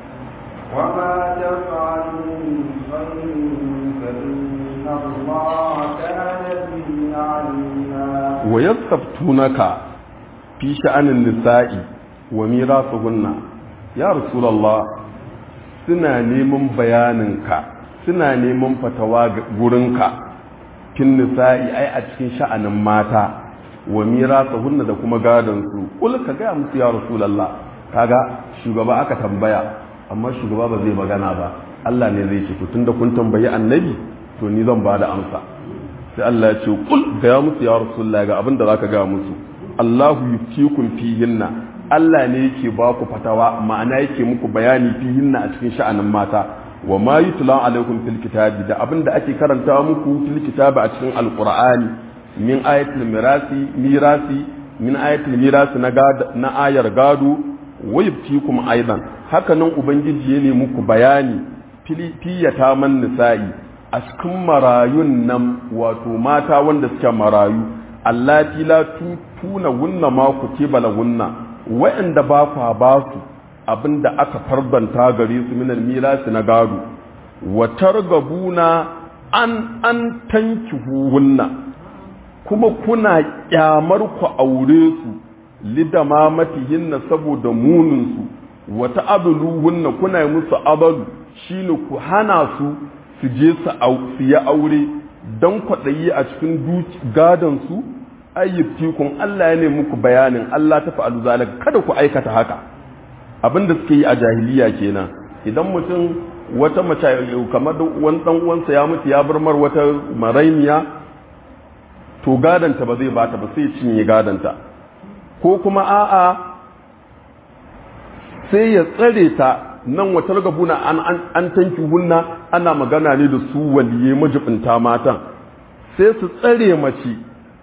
وما تفعلوا من خير فإن الله كان به عليما ويستفتونك في شأن النساء وميراثهن ya rasulallah suna neman bayaninka suna neman fatawa gurinka kin nisa'i ai a cikin sha'anin mata wa mirasa hunna da kuma gadon su kul ka ga musu ya rasulallah kaga shugaba aka tambaya amma shugaba ba zai magana ba Allah ne zai ce to tunda kun tambayi annabi to ni zan bada amsa sai Allah ya ce kul ga musu ya rasulallah ga abin da zaka ga musu Allahu yuftikum fihinna Allah ne yake ba ku fatawa ma'ana yake muku bayani fihinna a cikin sha'anin mata wa ma yutla alaikum fil kitabi da abinda ake karanta muku fil kitabi a cikin alqur'ani min ayatul mirasi mirasi min ayatul mirasi na na ayar gado wa yubtikum aidan haka nan ubangiji ya ne muku bayani fiyata man nisa'i a cikin marayun nan wato mata wanda suke marayu allati la tutuna wunna ma kutiba lahunna wa'anda ba kwa ba su abinda aka farbanta gare su minal mirasi na gado wa targabuna an an tankihuhunna kuma kuna kyamar ku aure su lidamamatihinna saboda munin su wa ta'abluhunna kuna yi musu abalu shine ku hana su su je su yi aure dan kwaɗayi a cikin gadon su ayyubtikun Allah ya nemi muku bayanin Allah ta fa'alu zalika kada ku aikata haka abinda suke yi a jahiliya kenan idan mutum wata mace kamar wani dan uwansa ya mutu ya bar mar wata marainiya to gadanta ba zai bata ba sai cinye gadanta ko kuma a'a sai ya tsare ta nan wata gabuna an an tanki hunna ana magana ne da su waliye majibinta matan sai su tsare mace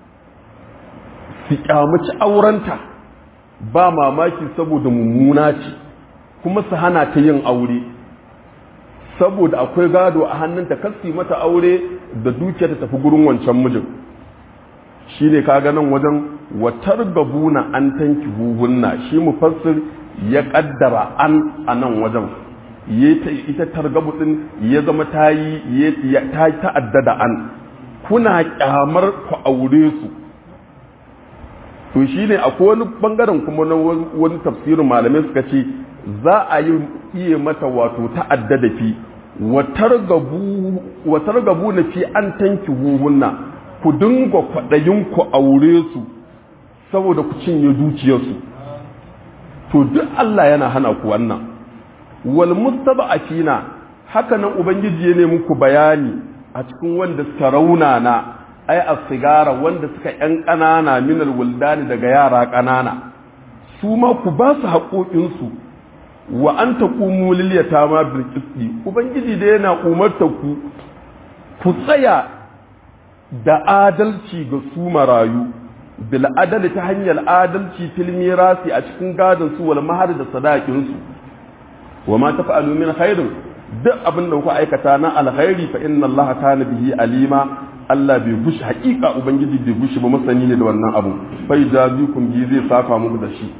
su kyamaci aurenta ba mamaki saboda mummuna ce kuma su hana ta yin aure saboda akwai gado a hannunta kasi mata aure da dukiya ta tafi gurin wancan mijin shi ne kaga nan wajen watar gabuna an tanki huhunna shi mufassir ya kaddara an a nan wajen ita targabu din ya zama ta yi ta ta'addada an kuna kyamar ku aure su to shi ne akwai wani bangaren kuma na wani tafsirin malamai suka ce za a yi iya mata wato ta'adda da fi watar gabu na fi an tanki huhunna ku dinga kwaɗayin ku aure su saboda ku cinye dukiyarsu to duk Allah yana hana ku wannan wal mustaba'atina haka nan ubangiji ya nemi ku bayani a cikin wanda suka raunana ai as-sigara wanda suka yan ƙanana minal wuldani daga yara ƙanana su ma ku ba su haƙoƙinsu wa an taqumu lil yatama bil qisti ubangiji da yana umarta ku ku tsaya da adalci ga su marayu bil adali ta hanyar adalci fil mirasi a cikin gadon su wal mahar da sadakin su wa ma tafa'alu min khairin duk abin da kuka aikata na alkhairi fa inna allaha kana bihi alima Allah bai gushi hakika ubangiji bai gushi ba masani ne da wannan abu fa jazikum bi zai saka muku da shi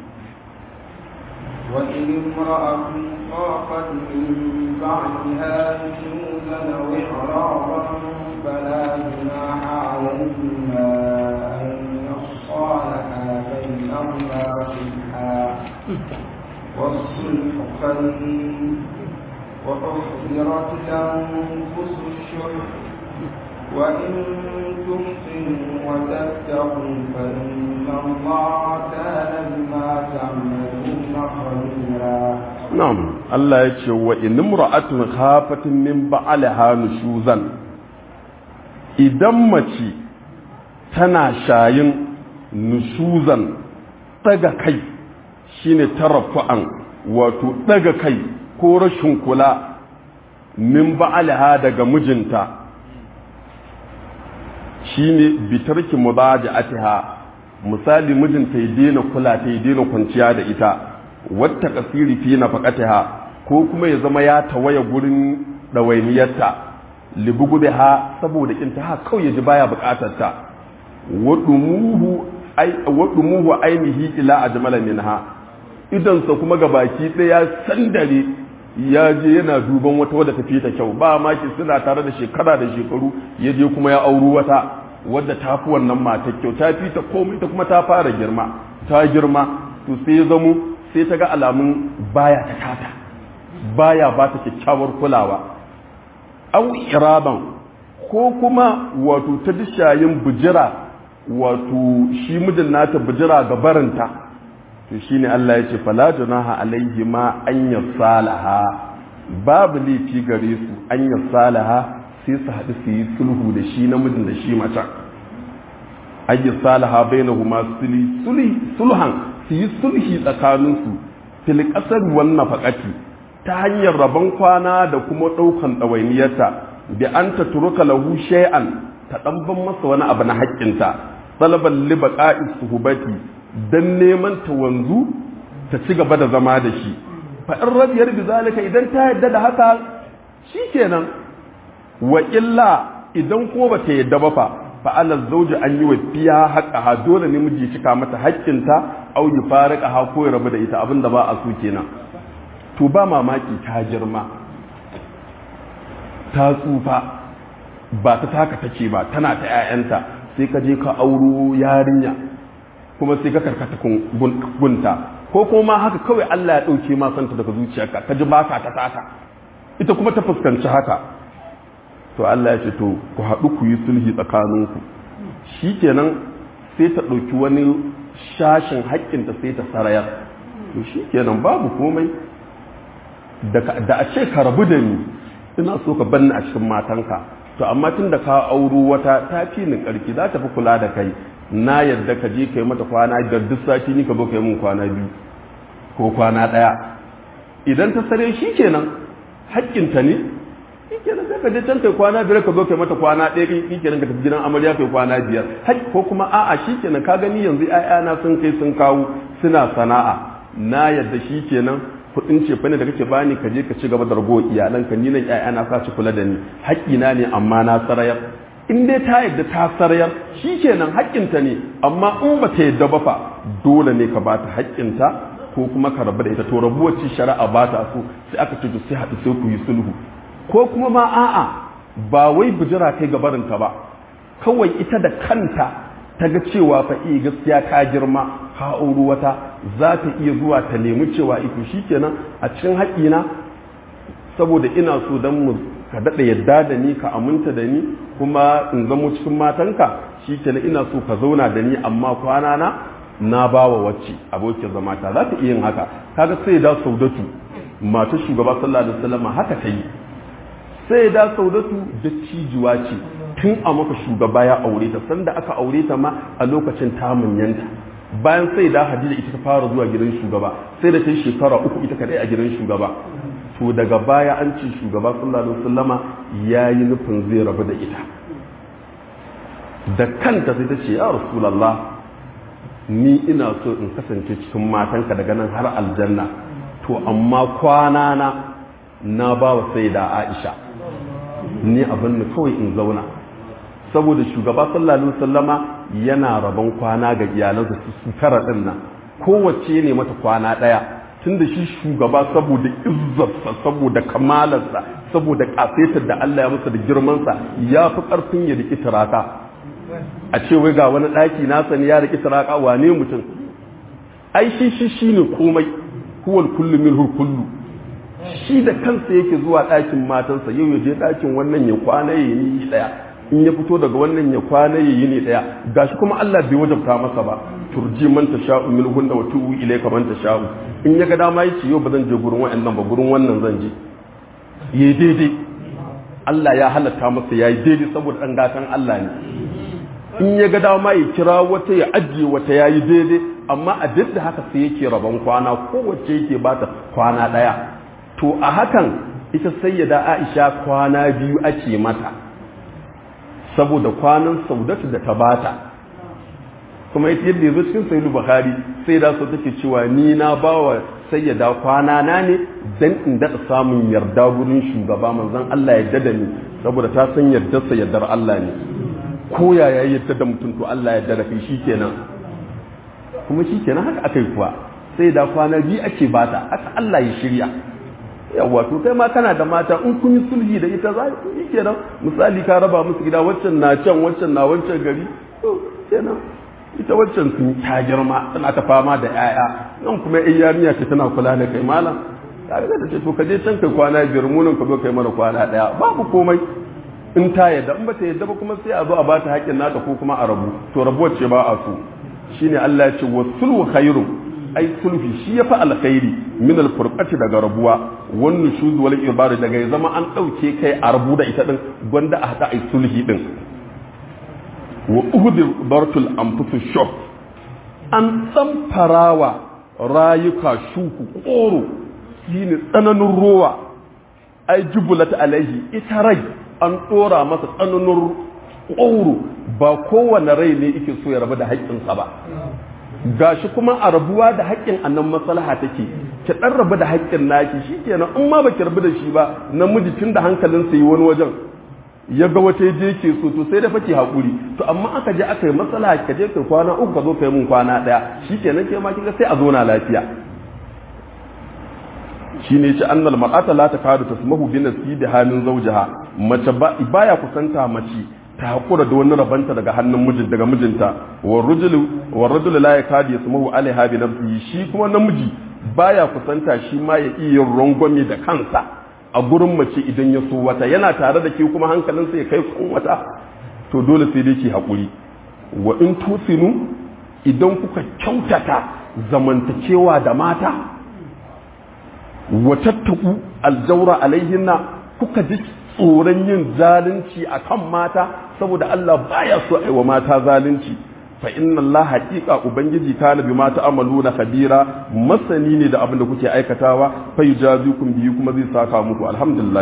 وإن امرأة خافت من بعدها نشوزا أو إعراضا فلا جناح عليهما أن يصالحا بينهما صلحا والصلح خير وأحضرت الأنفس الشح وإن تحسنوا وتتقوا فإن الله كان بما تعملون خبيرا na'am Allah ya ce wa in imra'atun khafatin min ba'alaha nushuzan idan mace tana shayin nushuzan daga kai shine tarafu'an wato daga kai ko rashin kula min ba'alaha daga mijinta shine bitarki mudaja'atiha misali mijinta ya daina kula ta ya daina kwanciya da ita wata kasiri fi nafaqatiha ko kuma ya zama ya tawaya gurin dawainiyarta libugubiha saboda kinta ha kawai ya ji baya bukatar ta wadumuhu ai wadumuhu ainihi ila ajmala minha idan sa kuma gabaki daya sandare ya je yana duban wata wadda tafi ta kyau ba ma ki suna tare da shekara da shekaru ya je kuma ya auru wata wadda ta fi wannan matar kyau ta fi ta komai ta kuma ta fara girma ta girma to sai ya zamo sai ta ga alamun baya ta kata baya ba ta kyakkyawar kulawa au iraban ko kuma wato ta dishayin bujira wato shi mijin nata bujira ga barinta to shine Allah ya ce fala junaha alaihi ma an yasalaha babu laifi gare su an yasalaha sai su haɗu su yi sulhu da shi namijin da shi mata ayi salaha bainahuma sulhi sulhi sulhan su yi sulhi tsakaninsu fil kasar wannan faƙati ta hanyar rabon kwana da kuma ɗaukan ɗawainiyarta bi an ta turuka lahu shay'an ta ɗanban masa wani abu na haƙƙinta talaban li baqa'i suhbati dan neman ta wanzu ta ci gaba da zama da shi fa in rabiyar bi zalika idan ta yadda da haka shikenan wa illa idan ko ba ta yadda ba fa fa ala zawji an yi wa fiya haqqaha dole ne miji cika mata haƙƙinta au yi farika ko ya rabu da ita abinda ba a so kenan to ba mamaki ta girma ta tsufa ba ta taka take ba tana ta 'ya'yanta sai ka je ka auro yarinya kuma sai ka karkata gunta ko kuma haka kawai Allah ya ɗauke ma santa daga zuciyarka ka ji baka ta taka ita kuma ta fuskanci haka to Allah ya ce to ku haɗu ku yi sulhi tsakaninku shikenan sai ta ɗauki wani shashin haƙƙinta sai ta sarayar to shikenan babu komai da a ce ka rabu da ni ina so ka banni a cikin matanka to amma tun da ka auro wata ta fi ni karki za ta fi kula da kai na yadda ka je kai mata kwana biyar duk sati ni ka zo kai mun kwana biyu ko kwana ɗaya idan ta sare shi kenan haƙƙinta ne shi kenan sai ka je can kai kwana biyar ka zo kai mata kwana ɗaya shi kenan ka tafi gidan amarya kai kwana biyar ko kuma a'a shi kenan ka gani yanzu 'ya'yana sun kai sun kawo suna sana'a na yadda shi kenan kudin ce ne da kake bani ka je ka ci gaba da rago iyalanka ni nan ƴaƴana sa ci kula da ni haƙƙina ne amma na sarayar in dai ta yadda ta sarayar shikenan haƙƙinta ne amma in ba ta yadda ba fa dole ne ka bata haƙƙinta ko kuma ka rabu da ita to rabuwar ci shari'a ba ta so sai aka ce to sai haɗu sai ku yi sulhu ko kuma ma a'a ba wai bijira kai gabarinta ba kawai ita da kanta ta ga cewa fa iya gaskiya ta girma ka auri wata za ta iya zuwa ta nemi cewa ito shikenan a cikin haƙina saboda ina so don mu ka daɗa yadda da ni ka aminta da ni kuma in zamo cikin matanka shi kenan ina so ka zauna da ni amma kwana na na ba wa wacce abokin zama ta za ta iya yin haka kaga sai da saudatu mata shugaba sallallahu alaihi wasallam haka ta yi sai da saudatu da cijuwa ce tun a maka shugaba ya aure ta sanda aka aure ta ma a lokacin ta manyanta bayan sai da hadija ita ta fara zuwa gidan shugaba sai da ta yi shekara uku ita kadai a gidan shugaba to daga baya an ce shugaba sallallahu alaihi wasallama ya yi nufin zai rabu da ita da kanta sai ta ce ya rasulallah ni ina so in kasance cikin matanka daga nan har aljanna to amma kwana na na ba wa sai da aisha ni abin da kawai in zauna saboda shugaba sallallahu alaihi wasallama yana rabon kwana ga iyalansa su tara din nan kowace ne mata kwana daya tunda shi shugaba saboda izzarsa saboda kamalarsa saboda kafetar da Allah ya masa da girmansa ya fi karfin ya riki turaka a ce wai ga wani ɗaki nasa ne ya riki turaka wane mutum ai shi shi shine komai huwal kullu minhu kullu shi da kansa yake zuwa ɗakin matansa yau ya je ɗakin wannan ya kwana ya yi ɗaya in ya fito daga wannan ya kwana ya yi ne ɗaya gashi kuma Allah bai wajabta masa ba turji man tasha'u min hunna wa tu'u ilayka man tasha'u in ya ga dama yace yau ba zan je gurin wa'annan ba gurin wannan zan je yayi daidai Allah ya halatta masa yayi daidai saboda dan gatan Allah ne in ya ga dama ya kira wata ya ajiye wata yayi daidai amma a duk da haka sai yake rabon kwana kowace yake bata kwana daya to a hakan ita sayyada Aisha kwana biyu ake mata saboda kwanan saudatu da ta bata kuma ita yadda yazo cikin sahih bukhari sai da so take cewa ni na bawa sayyada kwana na ne dan in daɗa samun yarda gurin shugaba manzon Allah ya yarda da ni saboda ta san yardar sa yardar Allah ne ko yaya yadda da mutum to Allah ya yarda da kai shikenan kuma shikenan haka akai kuwa sai da kwana biyu ake bata haka Allah ya shirya yawa to kai ma kana da mata in kun yi sulhi da ita za ku yi kenan misali ka raba musu gida waccan na can waccan na wancan gari to kenan ita waccan sun ta girma tana ta fama da yaya nan kuma ai yarinya ce tana kula da kai malam kaga da ce to ka je can kai kwana biyar mu nan ka zo kai mana kwana daya babu komai in ta yadda in bata yadda ba kuma sai a zo a bata haƙƙin nata ko kuma a rabu to rabuwar ce ba a so shine Allah ya ce wasulhu khairum ai sulhi shi ya fi alkhairi min alfurqati daga rabuwa wan nushuz wal ibada daga ya zama an dauke kai a rabu da ita din gwanda a hada ai sulhi din wa uhdir bartul anfusu shuf an tsamfarawa rayuka shuku koro shine tsananin ruwa ai jubulat alaihi ita rai an dora masa tsananin koro ba kowane rai ne yake so ya rabu da haƙƙinsa ba gashi kuma a rabuwa da haƙƙin annan maslaha take ki dan rabu da haƙƙin naki shikenan in ma baki rabu da shi ba namiji tun da hankalin sa yi wani wajen ya ga wata je ke so to sai da fake hakuri to amma aka je aka yi maslaha ka je kai kwana uku ka zo kai mun kwana daya shikenan ke ma kinga sai a zo na lafiya shine ce annal mar'ata la takadu tasmahu bi nasibi halin zawjiha mace baya kusanta mace ta hakura da wani rabanta daga hannun mijin daga mijinta wa rajul la yakadi yasmuhu alaiha bi nafsihi shi kuma namiji baya kusanta shi ma ya iya rangwame da kansa a gurin mace idan ya so wata yana tare da ke kuma hankalinsa ya kai kun wata to dole sai dai ki hakuri wa in tusinu idan kuka kyautata zamantakewa da mata wa tattaku aljaura alaihinna kuka ji tsoron yin zalunci a kan mata saboda Allah baya so a wa mata zalunci fa inna Allah haqiqa ubangiji kana bi mata amalu na kabira masani ne da abin da kuke aikatawa fa yujazikum bihi kuma zai saka muku alhamdulillah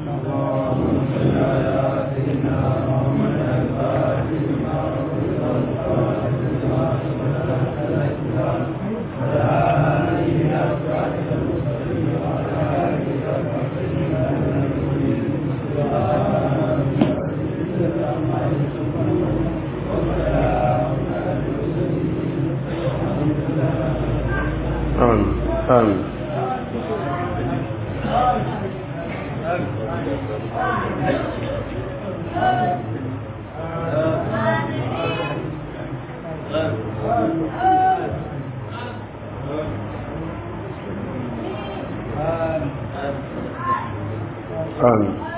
آمين آمين